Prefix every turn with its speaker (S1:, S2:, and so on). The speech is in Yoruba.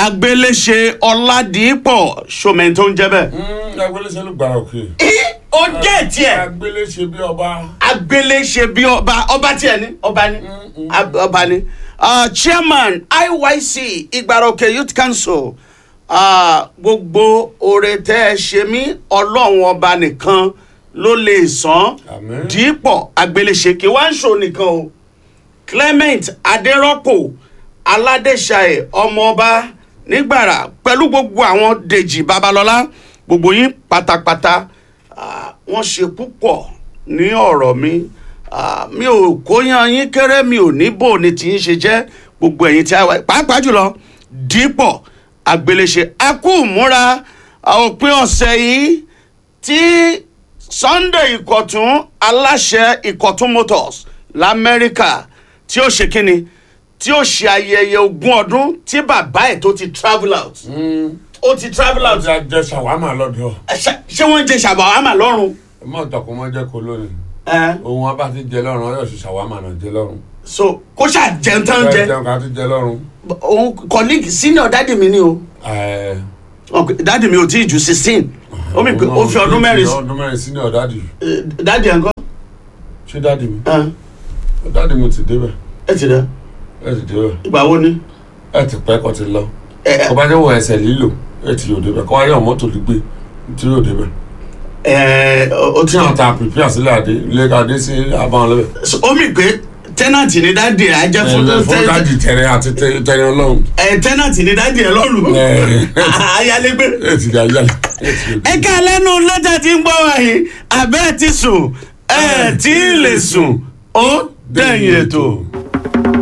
S1: agbéléṣe ọládìípọ̀ ṣòmẹ́ni tó ń jẹ́ bẹ́ẹ̀.
S2: agbéléṣe ló gbára òkè.
S1: ó jẹ́ tiẹ̀
S2: agbéléṣe bí ọba.
S1: agbéléṣe bí ọba ọba tiẹ̀ ní ọba ní Ab- ọba ní. Ah, chairman iyc ìgbàròkè youth council ah, gbogbo oore tẹ́ ẹ ṣe mí ọlọ́run ọba nìkan ló lè san
S2: Àmín.
S1: dípọ̀ agbéléṣe kí wá ń ṣò nìkan o clement adérọ́pò aládéṣàyè ọmọọba nígbàrà pẹ̀lú gbogbo àwọn dèjì babalọ́lá gbogbo yín pátápátá ah, wọ́n ṣe púpọ̀ ní ọ̀rọ̀ mi Ah, mi ò kóyan yín kéré mi ò ní bò ní tí ń ṣe jẹ́ gbogbo ẹ̀yin tí a wà pàápàá jùlọ dípọ̀ agbéléṣe a kú múra òpin ọ̀sẹ̀ yìí tí sunday ìkọ̀tún aláṣẹ ìkọ̀tún motors lamẹ́ríkà tí ó ṣe kínni tí ó ṣe ayẹyẹ ogún ọdún tí bàbá ẹ̀ tó ti travel out ó ti travel out
S2: ọjà jẹ ṣàwámà lọ́dọ̀.
S1: Ẹ ṣe ṣé wọ́n ń jẹ ṣàbàwámà lọ́rùn.
S2: ẹ má tọkùn mọ́ jẹ́ kó lónìí.
S1: ẹ
S2: ohun abá ti jẹ lọ́rùn ọyọ́ sì ṣàwámà náà jẹ lọ́rùn.
S1: so kó ṣáà jẹun tán
S2: bẹ́ẹ̀
S1: jẹ
S2: jẹun ká ti jẹ lọ́rùn.
S1: òun colleague senior dádì mi ni o
S2: ẹ
S1: Ok, dádì mi ò tí ì ju sixteen ó mi pé ó fi ọdún mẹ́rin sí-
S2: ọdún mẹ́rin sí ní ọ̀dádì.
S1: Eh, dádì ẹ̀ ń kọ́
S2: ṣé dádì mi.
S1: ẹ
S2: dádì mi ti débẹ̀
S1: ẹ ti dẹ
S2: ẹ ti débẹ̀
S1: ìgbà wo ni.
S2: ẹ ti pẹ́ kọ́ ti lọ.
S1: ẹ ẹ
S2: kọ́ bá jẹ́ wọ ẹsẹ̀ lílò ẹ ti yóò débẹ̀ kọ́ wáyé ọ̀mọ́tò lè gbé tí yóò débẹ̀.
S1: ẹ o ti
S2: tí àwọn ta pìpì àsílẹ̀ àdé ilé adé sí abáwọn lẹ́bẹ̀.
S1: So, ó mi pé tẹ́nàntì ni dádì ẹ̀ á jẹ́ fún
S2: fún dádì tẹ̀rẹ̀ àti tẹ̀rẹ̀ ọlọ́run.
S1: ẹ tẹ́nàntì ni dádì ẹ̀ lọ́rùn
S2: Ẹ.
S1: ayálégbé.
S2: ẹ ti dà yálà ẹ ti yóò
S1: ẹ ká lẹ́nu lọ́jà tí ń gbọ́ wáyé abẹ́ ti sùn ẹ tí ì lè sùn ó dẹ̀yìn ètò.